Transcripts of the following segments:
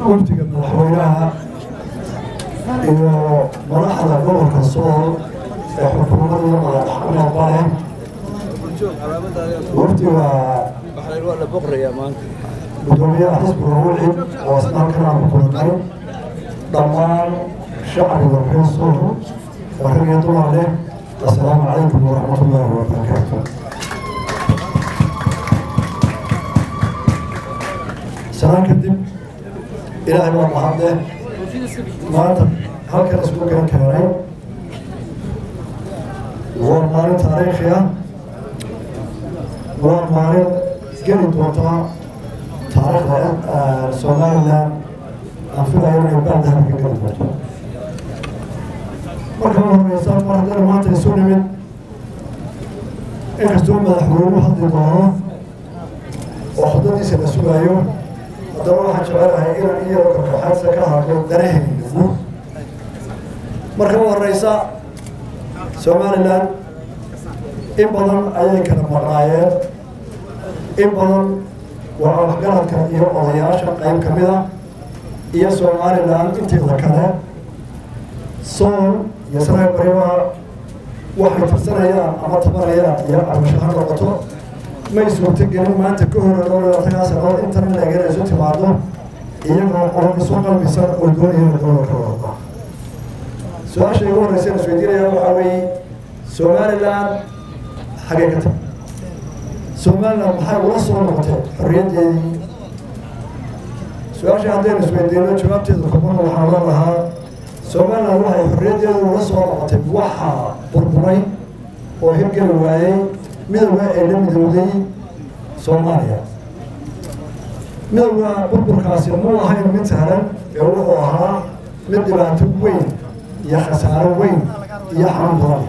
wafdiga madaxweynaha iyo madaxda gobolka sool ee xukuumadda madaxxameedba leh wafdiga gudoomiyaha xisbiga wixid oo isna halkan aan ku kulannay dhammaan shacbiga reer sool oo rag iyo dumar leh assalaamu calaykum waraxmatullaahi wabarakaatu salaan kadib ilaahay baa mahadle maanta halkan isku gaan keenay waa maalin taariikhi ah waa maalin geli doonta taariikhda somalilan aan filayo inay baadahan ka geli doonto marka u horeysa mar haddana maanta isu nimid inkastoo madaxweynuhu hadli doono oo khudadiisa la sugaayo haddaba waxaan jecelahay inaan iyadoo karkaxaadsa ka hadlo danahaynagu marka u horeysa somalilan in badan ayay kala maqnaayeen in badan waa waxgaradka iyo odayaasha qayb ka mid a iyo somalilan inteeda kale sool iyo sanaag baribaha waxay tirsanayaan ama tabanayaan iyo cabasho ha noqoto may suurtagelin maanta ka hor dhowratagaa sanood intan leegana isu timaado iyagoo oo isu qalbisan oo doonaya gobolka wada su-aasha igu horreysa la isweydiinaya waxaa weeye somalilan xagee ka tag somalilan maxay ula soo noqotay xorriyaddeedii su-aasha haddaynu isweydiino jawaabteeda kubana waxaan oran lahaa somalilan waxay xorriyaddeedu ula soo noqotay waxaa burburay oo hirgeli waayey midowga ee la midowday soomaaliya midowga burburkaasi muu ahayn mid sahlan ee wuxuu ahaa mid dhibaato weyn iyo khasaaro weyn iyo xanuun badan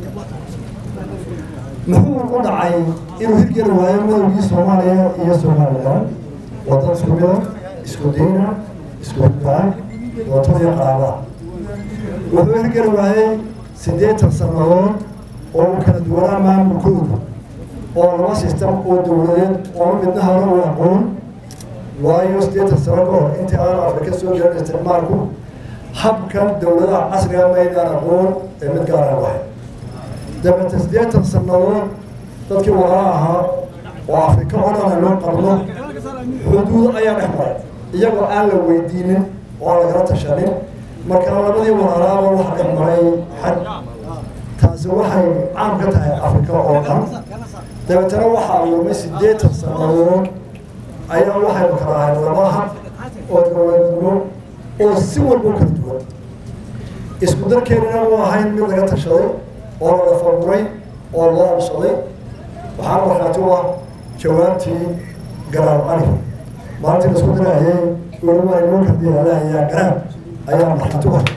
muxuu u dhacay inuu hirgeli waayo midowgii soomaaliya iyo somalilan waddan isku mida isku diina isku hudbaan wadtadiyo qaaba wuxuu hirgeli waayey siddeetan sannadood oo uu kala duwanaa maamulkooda oo laba sistem oo dowladeed oo midna hore u aqoon waayo siddeetan sano ka hor intii aan afrika soo jirin isticmaalku habkan dowladaha casriga maydaan aqoon ee mid gaara wahay dabeete siddeetan sannadood dadkii walaa ahaa oo afrika oo dhan loo qabno xuduud ayaa dhex maray iyagoo aan la weydiinin oo aan lagala tashanin marka labadii walaalaaba waxa dhex maray xad taasi waxay caam ka tahay afrika oo dhan dabeetana waxaa lumay siddeetan sannadood ayaa waxaynu kala ahay laba hab oo dowladnimo oo si walba u kala duwan isku darkeenina u ahayn mid laga tashaday oo la dhafaburay oo loo absaday waxaa markhaati u ah jawaabtii garaab cali maalintii la isku dirahayay weliba inuu kadiyalahayaa garaab ayaa markhaati u ah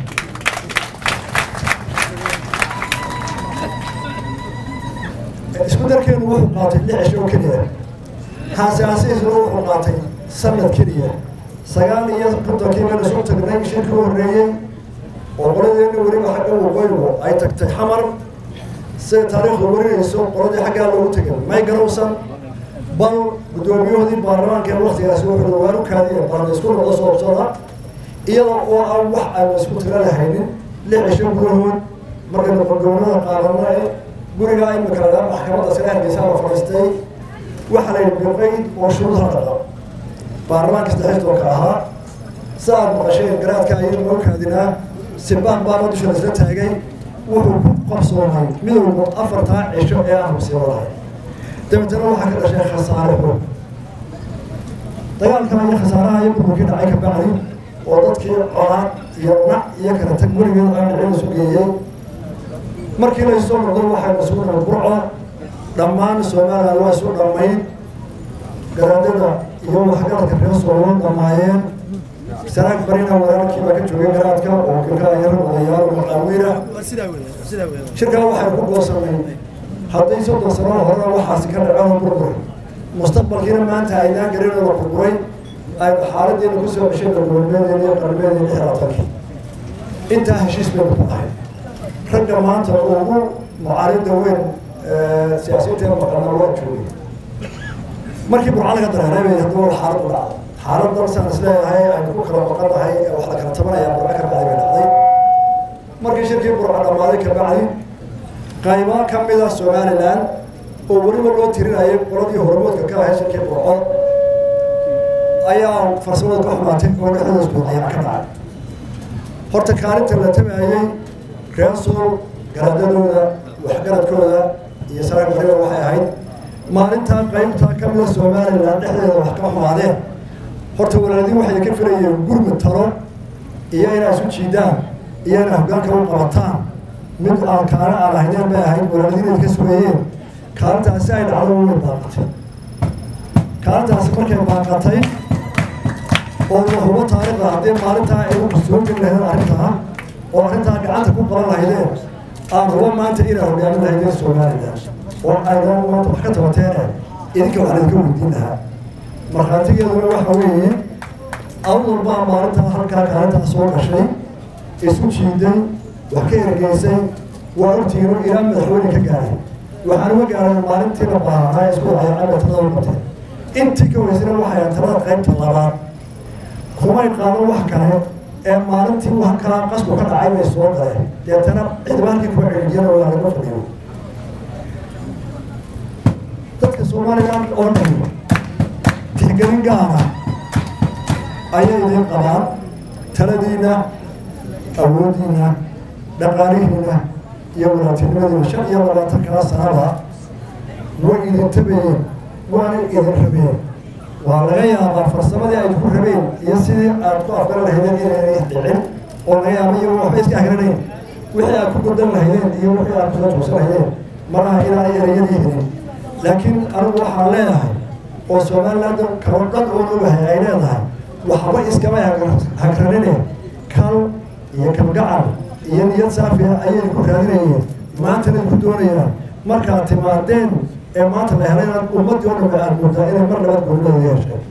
isku darkeenu wuxuu qaatay lix cisho oo keliya haasiaasihiisuna wuxuu qaatay sanad keliya sagaal iyo kontonkii meel isu tagnay shirkii u horreeyey oo qoladeena weliba xagga waqooyigu ay tagtay xamar siday taariikhdu warinayso qoladii xaggaa loogu tegay may garowsan bal guddoomiyahoodii baarlamaanka ee waktigaasi wuxuu waalu kaadiye baarla isku noqdo soobsada iyadoo oo aan wax aan isku tira lahaynin lix cisho gudahood markaynu qolgownada qaadano ee gurigaa imika lagaa maxkamadda sare hargeysa la fadhiistay waxaa la yidhi biqayd oo shuruud hadhaqa baarlamaanka saddexii tobanka ahaa si aad maqasheen garaadka ayaynu noo kaadinaa sibaan baana dusha laisla taagay wuxuu ku qabsoomay midowga afartaa cisho ee aan musiibadahay dabeetana waxaa ka dhashay khasaare xoog dagaalkan iyo khasaaraha iyo burburkii dhacay ka bacdi oo dadkii colaad iyo nac iyo kala tag weligeed aan dhicin isu geeyey markii la soo noqday waxaynu isugu nabad burco dhammaan somalilan waa isu dhammayd garaadada iyo waxgaradka reer sooloo dhammaayeen sanaag barina walaalkiibaa ka joogay garaadka oo kilkaayaro odayaal maqaawiina shirkaa waxay ku goosanay haddii soddon sano hore waxaasi ka dhaceen burbur mustaqbalkiina maanta aynaan garinooda burburay ay xaaladeena kusoo ceshay galgoolmeedeena iyo qarmeedeena xiraatankii intaa heshiis baynu ku ahay ragga maanta ugu mucaaridda weyn siyaasiyiinteena maqana waa joogay markii burca laga dareeray bay haddaba xaalad u dhacday xaalad dalsaan isleeyahay aynu ku kala baqanahay ee wax la kala tabanayaa burca ka bacdi bay dhacday markii shirkii burca dhammaaday ka bacdi qaybo ka mid ah somalilan oo weliba loo tirinayay qoladii hormoodka ka ahay shirkii burco ayaa farsamada ka xumaatay oo dhexdooda isbuucayaan ka dhacay horta kaalinta la tabaayey reesul garaadadooda waxgaradkooda iyo saraag bariba waxay ahayd maalintaa qaybtaa ka mida somalilan dhexdeeda wax ka xumaadeen horta walaaladii waxay ka filayeen gurmud talo iyo inay isu jiidaan iyo inay hoggaanka u qabataan mid aan kaana aan ahaydeen bay ahayd walaaladiin ay ka sugayeen kaalintaasi ay dhacdo way baaqatay kaalintaasi markay baaqatay oo la hubo taariikhda haddii maalintaa ay u soo geli lahaydeen arrintaa oo arrintaa gacanta ku qaban lahaydeen aan hubo maanta inay hogaamin lahaydeen somalilan oo aydan maanta wax ka tabateene idinka wax laydinka weydiin lahaa markhaatigeeduna waxa weeye awdal baa maalintaa halkaa kaalintaa soo gashay isu jiiday wax ka ergeysay waa ogtiino ilaa madaxweyne ka gaaray waxaan uga gaaray maalintii la baahanaa isku dhacay caba talada qabtay intii ka weysana waxay talada qaybta labaad kumay qaadan wax kale ee maalintii halkaa qasku ka dhacay bay soo galeen deetana cidbaankii kuwa celiyana waa laga fadhiyo dadka somalilan oo dhan tixgelin gaara ayay idin qabaan taladiina awoodiina dhaqaalihiina iyo walaabtinimadiina shan iyo labaatan kala sanaba way idin tabayeen waana idin rabeen waa laga yaabaa farsamadii ay ku rabeen iyo sidii aad ku afgaran lahaydeen inayna dhicin oo laga yaaba iyo waxba iska agranayn wixii aad ku godan lahaydeen iyo wixii aad kula joogsan lahaydeen malaha inaanay ereyadii helin laakiin anigu waxaan leedahay oo somaliland kalo dhan oo ogahay ay leedahay waxba iskama hagranine kal iyo kalgacal iyo niyad saafiya ayay ku raadinayeen maantana ku doonayaan markaad timaadeen ee maanta la helay inaad ummaddii oo dhan aad moodaa inay mar labaad goonideeda yeesheen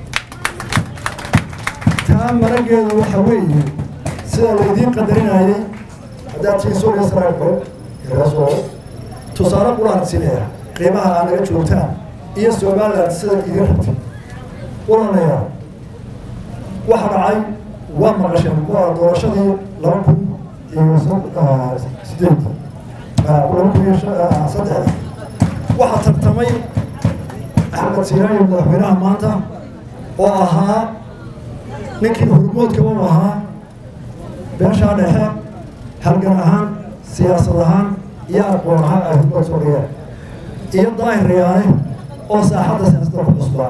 taa marageedu waxa weeye sida laydiin qadarinayay haddaad tiin suuriya saraagbo reesoo tusaale qulaan sinaya qiimaha aad naga joogtaan iyo somaliland sida idin rabtay walalayaa waxa dhacay waa maqasheen waa doorashadii laba kun iyo sideed laba kun iyo saddexda waxaa tartamay axmed siiraayo madaxweynaha maanta oo ahaa ninkii hormoodkaba u ahaa beeshaa dhexe halgan ahaan siyaasad ahaan iyo aqoon ahaan ay hormood soo dhigeen iyo daahir riyaane oo saaxadda siyaasadda ku cusbaa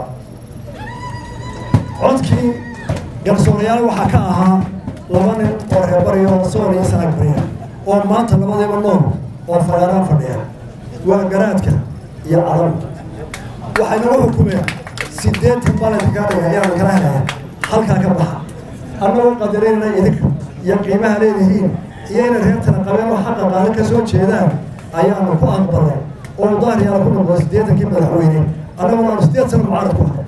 codkii garsoorayaal waxaa ka ahaa laba nin oo reebariyo sool iyo sanaag bariya oo maanta labadiiba nool oo fagaaraan fadhiya waa garaadka iyo cadam waxay nagu xukumeen sideetan balanka kaa dhiga ayaan kala helaya halkaa ka baxa annagoo qadareenna idinka iyo qiimaha leedihiin iyo inay reertana qabeen oo xaqa qaali ka soo jeedaan ayaanu ku aqbalay oo daahriyaala ku noqday siddeetankii madaxweyne annaguna aanu siddeed sano mucaarad ku ahay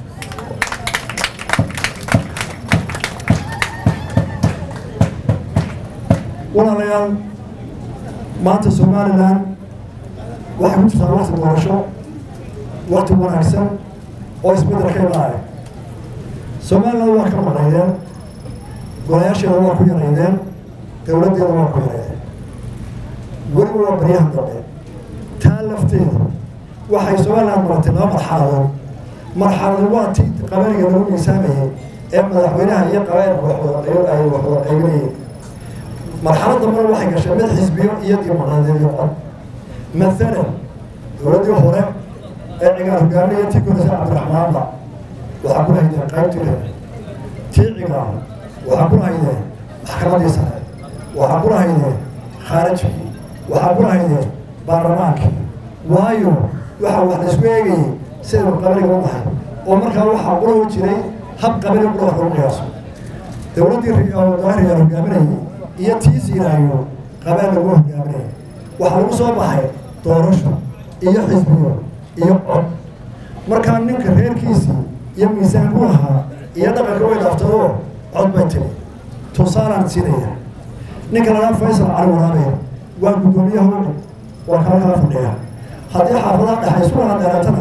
walaalayaal maanta somalilan waxay ku jirtaa wakti doorasho wakti wanaagsan oo isbeddel ka imaanaya somaliland waa ka maqnaydeen golayaasheeda waa ku yaraydeen dowladdeeda waa ku yaraydeen weliba waa baryahan dambe taa lafteeda waxay somaliland maratay laba marxaladood marxaladu waa ti qabaniga lagu miisaamayay ee madaxweynaha iyo qabailka waxwada ay waxwada qaybinayeen marxalad dambena waxay gashay mid xisbiyo iyo dimuqraadiyadeed cod maalan dowladdii hore ee cigaar hogaamiya tii koreysa cabdiraxmaanba waxaa ku lahaydeen qaybtii reer tii cigaar waxaa ku lahaydeen maxkamaddii sare waxaa ku lahaydeen khaarijkii waxaa ku lahaydeen baarlamaankii waayo waxa wax laisku eegayay sidaynu qabaniga u nahay oo markaa waxaa qulaho jiray hab qabani qula wax lagu qiyaaso dowladdii daahriyaal hogaaminayay iyo tii siiraayo qabaan lagu hogaaminaya waxaa lagu soo baxay doorasho iyo xisbiyo iyo cod markaa ninka reerkiisii iyo miisaan ku lahaa iyo dhaqanka way dhaaftadoo cod bay tiri tusaalaan siinaya ninka lagaa faysal cali waraabe waa guddoomiyaha ucud waa kala kala fadhiya haddii xaafadaha dhexe isku laha dheeraatana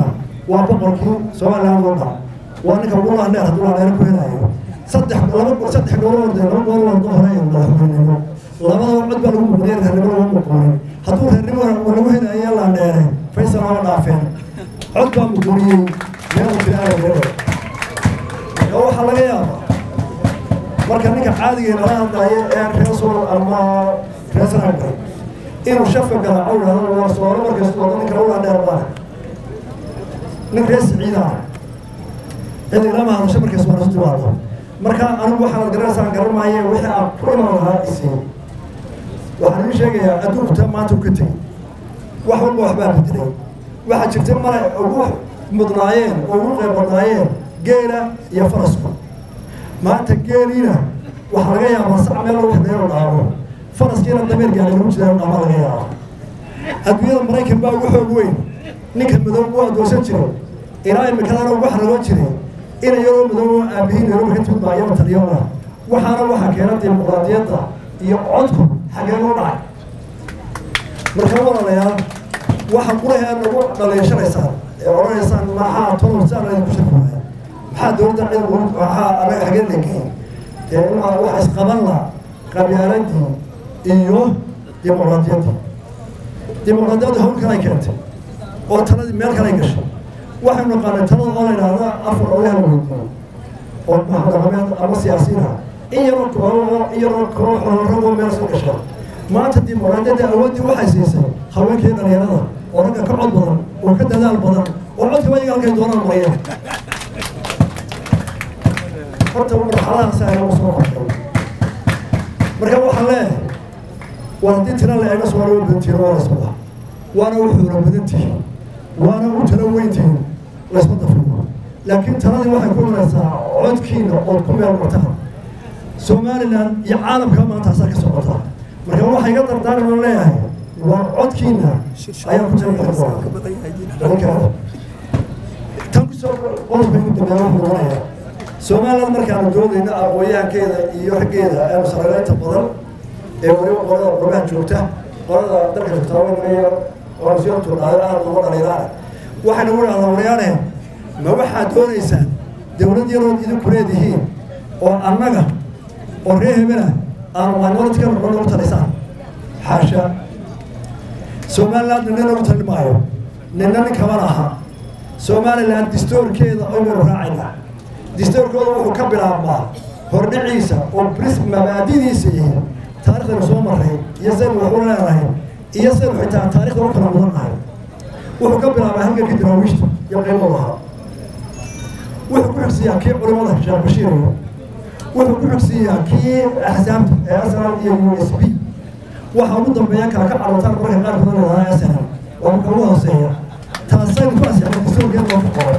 waa boqorkii somaliland oo dhan waa ninka ugu laandheer hadduu laandheer ku helayo saddex laba saddex goolood laba goolood hore ee madaxweynenimo labadaba cod baa lagu muqdiyay reernimo lagu muqoonin hadduu reernimo lagu helayo laandheere faysal waa dhaafeen cod baa muqooniyey meel filaayo reer oo waxaa laga yaabaa marka ninka caadiga nala hadlaayo ee reesol ama reesragba inuu shafka garaaco yidhahdo waa soolo markasta wada ninka lagu laandheer baa nin rees ciidaa cid ilama hadasho markaas waa nasu timaado marka anigu waxaad garanaysaan garan maaye wixii aan ku iman lahaa isiin waxaan idin sheegayaa adduunku taa maanta u ka tegey wax walba waxbaa bedelay waxaa jirta male ugu mudnaayeen oo ugu qayb badnaayeen geela iyo farasku maanta geeliina waxaa laga yaabaa sac meel lagu xidheeyo dhaamo faraskiina dameer gaari lagu jira dhaama laga yaaba adduunyada maraykan baa ugu xoog weyn ninka madow u adoonsan jiray ilaa imikadana ugu xaragoon jiray ina yaroo madow aabihiin yaroo ka timid baa yaba taliyona waxaana waxaa keena dimuqraadiyadda iyo codku xagee loo dhacay marka walaalayaal waxa quraha nagu dhaleeshanaysaan ee odhanaysaan maxaa tolon saa laydinku shirkuaya maxaa dowladda cid maxaa anaga xagee legeyn ee imaa waxa isqaban la qabyaaladii iyo dimuqraadiyaddii dimuqraadiyadda hawl kalay keentay oo taladii meel kalay gashay waxaynu naqaanay talada oo la yidhaahda afar odayaal weydiiyo oo dhaqameed ama siyaasiyiin ah in yaroo kooxo in yaroo kooxo ragoo meel soo gasha maanta dimuqraadiyadda awooddii waxay siisay haweenkii dhalinyarada oo ragga ka cod badan oo ka dadaal badan oo codkaba iyaga halkay doonaan marayeen horta marxaladahaas ayagu soo qortay marka waxaan leeyahay waa haddii tira la eego soo lagu badantihin waa lasmada waana u xuura badantihin waana u tala weyntihin laysma dafigo laakiin taladii waxay ku imanaysaa codkiina ood ku meel martaan somalilan iyo caalamka maanta asaa ka socota marka waxay ga dardaaran oo leeyahay waa codkiina ayaan ku jira tan kusoo qodobka ugu dambeeya wuxuu noqonayaa somaliland markaanu doodayna aqoonyahankeeda iyo raggeeda aanu saraleynta badan ee weliba qolada qurbaha joogta qolada dalka joogtaa oonsiyotuudhaayo aada uga dhaliilaana waxayna u dhahdaa waryaaneen ma waxaad doonaysaan dowlad yarood idinku leedihiin oo annaga oo ree hebela aanu minority-ka noqon ugu talisaan xaasha somaliland nina nagu tali maayo nina nin kama laha somaliland distoorkeeda aynu raacayna distoorkooda wuxuu ka bilaabmaa hordhiciisa oo bris mabaadidiisa yihiin taariikhdaynu soo marray iyo saynu waxu leenahay iyo saynu xitaa taarikhda u kala mudannahay wuxuu ka bilaabaa halgankii daraawiishta iyo qiimo lahaa wuxuu ku xigsiiyaa kii culimada sheekh bashiir wuxuu ku xigsiiyaa kii axsaabta ee asnal iyo u s b waxa ugu dambeeya kala ka carootaan marka qaar badan lahaa asnal waa marka ugu hooseeya taasaynu ku asixnay distoorkeeda loo qoray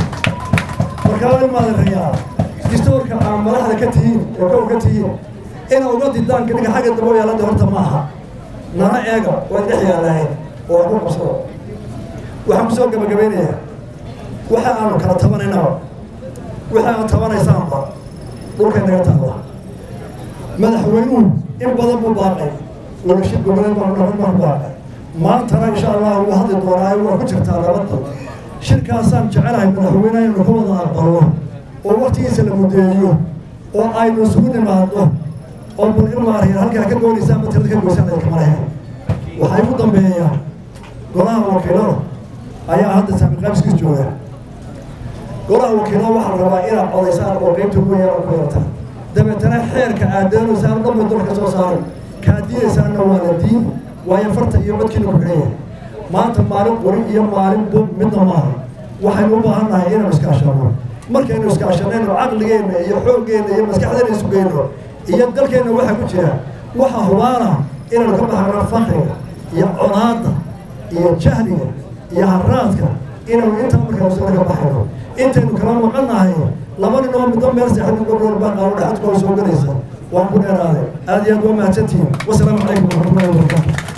markaa ilmaada rayaa distoorka aan madaxda ka tihiin ee kow ka tihiin ina uga didaan ninka xagga dambe yaalada horta maaha nala eega waa dhex yaalahayn oo ku qabsado waxaan kusoo gabagabeynayaa waxa aanu kala tabanaynaba waxa aad tabanaysaanba dhulkay naga taalla madaxweynuhu in badan buu baaqay wadashid goboleed baan dhaban baan baaqay maantana insha allah wuu hadli doonaayo waa ku jirtaa nabadda shirkaasaan jecelahay madaxweynaha inuu ka wada aqbalno oo waktigiisa la mudeeyo oo aynu isugu nimaadno oo bal ilmaariya halkaa ka doonaysaa ama tirada ka goysaan idinka malahayn waxaa igu dambeeyaa golaha wakiilada ayaa hadda saami qaybskiis jooga golaha wakiilada waxaa la rabaa inaad codaysaan oo qeybta ugu yeelan ku yeeltaan dabeetana xeerka aad doonaysaan dhanba dalka soo saaray kaad diidaysaanna waa la diin waayo farta iyo codkiina ku xidhan yahay maanta maalin qori iyo maalin bub midna maaha waxaynu u baahan nahay inaynu iskaashano markaynu iskaashanayno caqligeenna iyo xooggeenna iyo maskaxdeena isu geyno iyo dalkeenna waxaa ku jira waxa hubaana inaynu ka baxano fakriga iyo conaadda iyo jahliga iyo haraadka inaynu intaa markaynu sano ka baxayno intaynu kala maqan nahay laba nin oo middo meel seexan gobdhoor baa qaano dhaxadkooda soo gelaysa waan ku dheeraaday aad iyo aad waa mahadsantihiin wasalaamu calaykum waraxmatullahi wabarakaatu